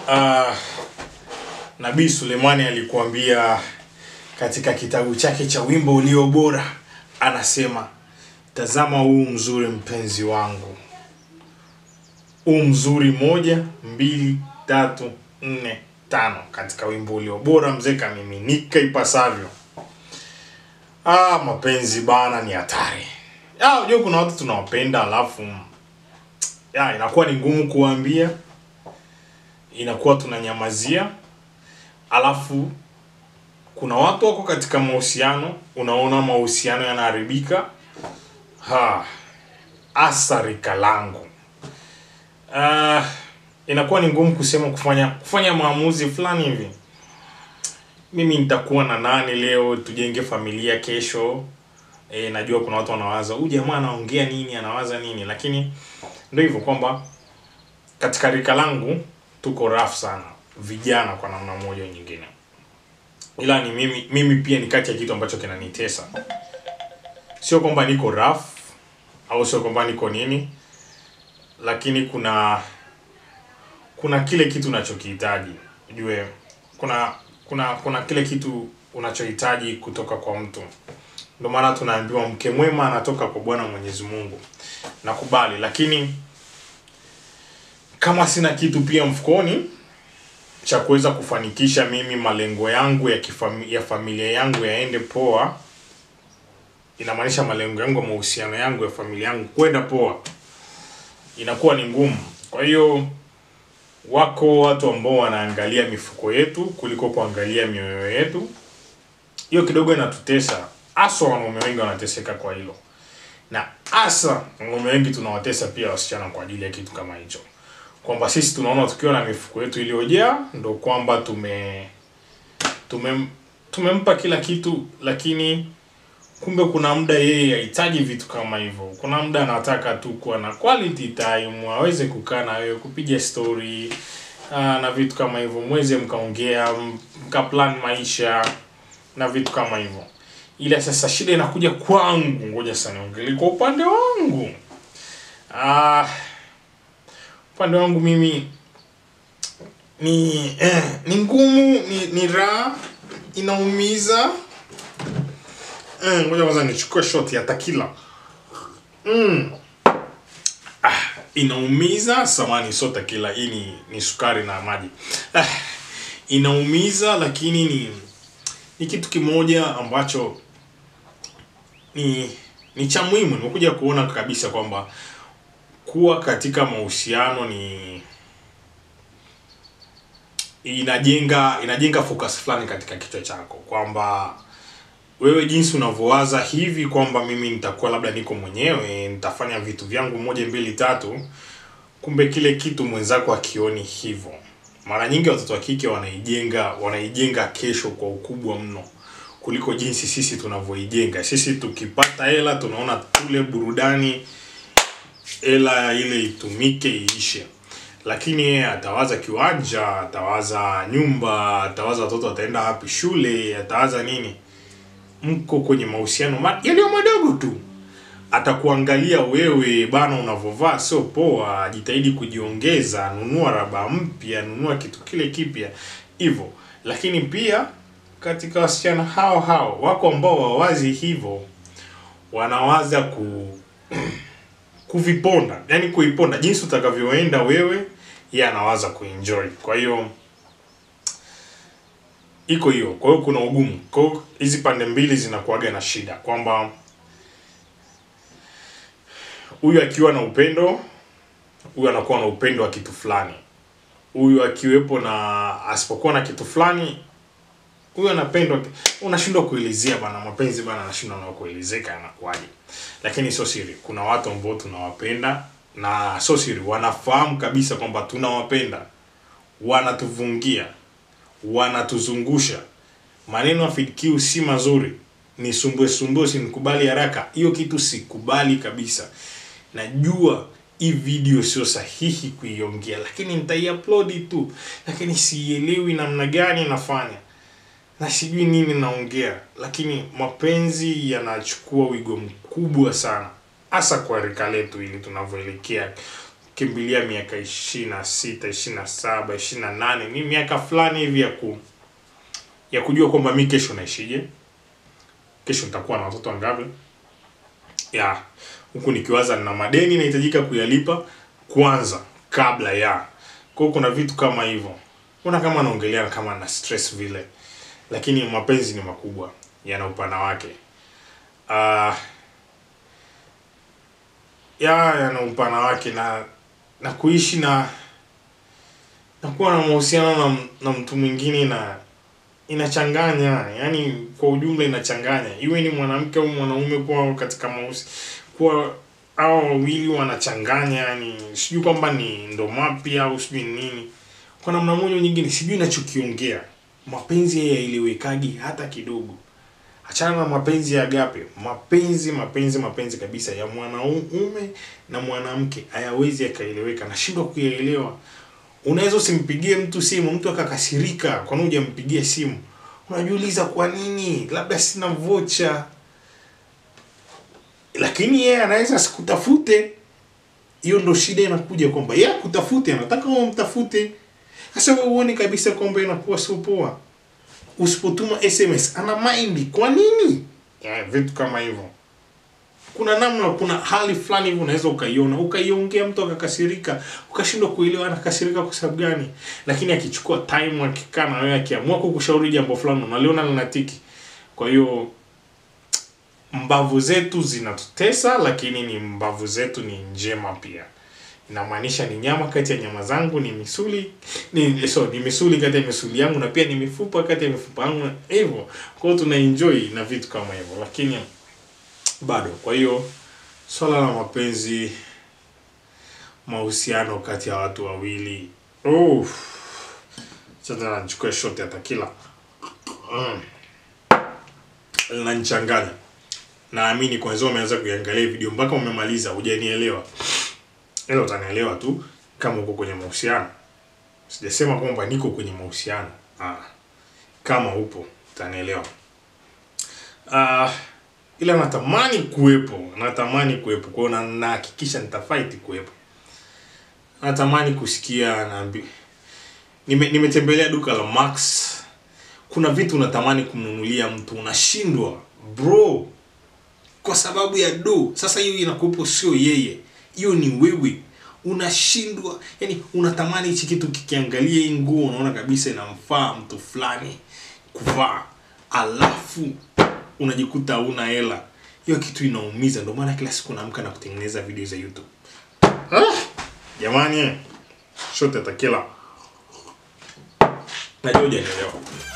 uh, nabii sulemani alikuambia katika kitabu chake cha wimbo ulio bora anasema tazama huu mzuri mpenzi wangu huu mzuri moja mbili tatu nne tano katika wimbo ulio bora mzee kamiminika ipasavyo ah, mapenzi bana ni hatari Ah, unajua kuna watu tunawapenda alafu ya inakuwa ni ngumu kuwaambia inakuwa tunanyamazia alafu kuna watu wako katika mahusiano unaona mahusiano yanaharibika ha asarika langu uh, inakuwa ni ngumu kusema kufanya kufanya maamuzi fulani hivi mimi nitakuwa na nani leo tujenge familia kesho e, najua kuna watu wanawaza huyu jamaa anaongea nini anawaza nini lakini ndio hivyo kwamba katika rika langu tuko rafu sana vijana kwa namna moja au nyingine ila ni mimi mimi pia ni kati ya kitu ambacho kinanitesa sio kwamba niko rough au sio kwamba niko nini lakini kuna kuna kile kitu unachokihitaji ujue kuna kuna kuna kile kitu unachohitaji kutoka kwa mtu ndio maana tunaambiwa mke mwema anatoka kwa bwana mwenyezi mungu nakubali lakini kama sina kitu pia mfukoni cha kuweza kufanikisha mimi malengo yangu ya, kifami, ya familia yangu yaende poa inamaanisha malengo yangu ya mahusiano yangu ya familia yangu kwenda poa inakuwa ni ngumu kwa hiyo wako watu ambao wanaangalia mifuko yetu kuliko kuangalia mioyo yetu hiyo kidogo inatutesa haswa wanaume wengi wanateseka kwa hilo na hasa wanaume wengi tunawatesa pia wasichana kwa ajili ya kitu kama hicho kwamba sisi tunaona tukiwa na mifuko yetu iliyojaa ndo kwamba tume tume tumempa kila kitu lakini kumbe kuna muda yeye hahitaji vitu kama hivyo kuna muda anataka tu kuwa na quality time aweze kukaa na wewe kupiga story aa, na vitu kama hivyo mweze mkaongea m- mkaplan maisha na vitu kama hivyo ila sasa shida inakuja kwangu ngoja sana niongelee kwa upande wangu ah upande wangu mimi ni eh, ni ngumu ni, ni raha inaumiza eh, ngoja kwanza nichukue shot ya takila mm. ah, inaumiza samani sio takila hii ni, ni sukari na maji ah, inaumiza lakini ni ni kitu kimoja ambacho ni ni cha muhimu nimekuja kuona kabisa kwamba kuwa katika mahusiano ni inajenga inajenga focus fulani katika kichwa chako kwamba wewe jinsi unavyowaza hivi kwamba mimi nitakuwa labda niko mwenyewe nitafanya vitu vyangu moja mbili tatu kumbe kile kitu mwenzako akioni hivyo mara nyingi watoto wa kike wanaijenga wanaijenga kesho kwa ukubwa mno kuliko jinsi sisi tunavyoijenga sisi tukipata hela tunaona tule burudani hela ile itumike iishe lakini yeye atawaza kiwanja atawaza nyumba atawaza watoto wataenda wapi shule atawaza nini mko kwenye mahusiano ma- yaliyo madogo tu atakuangalia wewe bana unavyovaa sio poa jitahidi kujiongeza nunua raba mpya nunua kitu kile kipya hivyo lakini pia katika wasichana hao hao wako ambao wawazi hivyo wanawaza ku kuviponda yani kuiponda jinsi utakavyoenda wewe yeye anawaza kuenjoy kwa hiyo iko hiyo kwa hiyo kuna ugumu kwa hiyo hizi pande mbili zinakuaga na shida kwamba huyu akiwa na upendo huyu anakuwa na upendo wa kitu fulani huyu akiwepo na asipokuwa na kitu fulani huyu anapendwa unashindwa kuelezea bana mapenzi bana anashindwa na kuelezeka yanakuwaje lakini sio siri kuna watu ambao tunawapenda na sio siri wanafahamu kabisa kwamba tunawapenda wanatuvungia wanatuzungusha maneno ya FidQ si mazuri ni sumbue sumbue sinikubali haraka hiyo kitu sikubali kabisa najua hii video sio sahihi kuiongea lakini nitaiupload tu lakini sielewi namna gani nafanya na sijui nini naongea lakini mapenzi yanachukua wigo mkubwa sana hasa kwa rika letu ili tunavyoelekea kimbilia miaka ishirini na sita ishirini na saba ishirini na nane ni miaka fulani hivi ya ku ya kujua kwamba mi kesho naishije kesho nitakuwa na watoto wangapi ya huku nikiwaza na madeni nahitajika kuyalipa kwanza kabla ya kwa hiyo kuna vitu kama hivyo kuna kama naongelea kama na stress vile lakini mapenzi ni makubwa yana upana wake uh, ya yana upana wake na na kuishi na na kuwa na mahusiano na, na mtu mwingine na inachanganya yani kwa ujumla inachanganya iwe ni mwanamke au mwanaume kuwa katika mahusi kuwa hao wawili wanachanganya yani sijui kwamba ni ndo mapya au sijui ni nini kwa namna moja au nyingine sijui nachokiongea mapenzi yaelewekagi hata kidogo achana na mapenzi ya agape mapenzi mapenzi mapenzi kabisa ya mwanaume na mwanamke hayawezi yakaeleweka nashindwa kuyaelewa unaweza usimpigie mtu simu mtu akakasirika kwa nini hujampigia simu unajiuliza kwa nini labda sina vocha lakini yeye anaweza asikutafute hiyo ndo shida inakuja kwamba yeye akutafute anataka wewe umtafute sasa wewe uone kabisa kwamba inakuwa sio poa usipotuma sms ana mind kwa nini ya, vitu kama hivyo kuna namna kuna hali fulani hivi unaweza ukaiona ukaiongea mtu akakasirika ukashindwa kuelewa anakasirika kwa sababu gani lakini akichukua time akikaa na wewe akiamua kukushauri jambo fulani unaliona linatiki kwa hiyo mbavu zetu zinatutesa lakini ni mbavu zetu ni njema pia inamaanisha ni nyama kati ya nyama zangu ni misuli ni so ni misuli kati ya misuli yangu na pia ni mifupa kati ya mifupa yangu hivyo kwa hiyo tuna enjoy na vitu kama hivyo lakini bado kwa hiyo swala la mapenzi mahusiano kati ya watu wawili oh. sasa nachukua shot ya takila mm. linanichanganya naamini kwanza umeanza kuiangalia video mpaka umemaliza hujanielewa ila utanielewa tu kama uko kwenye mahusiano sijasema kwamba niko kwenye mahusiano ah. kama upo utanielewa ah, ila natamani kuwepo natamani kuwepo kwao na nahakikisha nitafight kuwepo natamani kusikia naambi nime, nimetembelea duka la max kuna vitu unatamani kumnunulia mtu unashindwa bro kwa sababu ya do sasa hiyo inakupo sio yeye hiyo ni wewe unashindwa yani unatamani hichi kitu kikiangalia hii nguo unaona kabisa inamfaa mtu fulani kuvaa alafu unajikuta hauna hela hiyo kitu inaumiza ndio maana kila siku naamka na kutengeneza video za youtube ah, jamani shote takila najua hujanielewa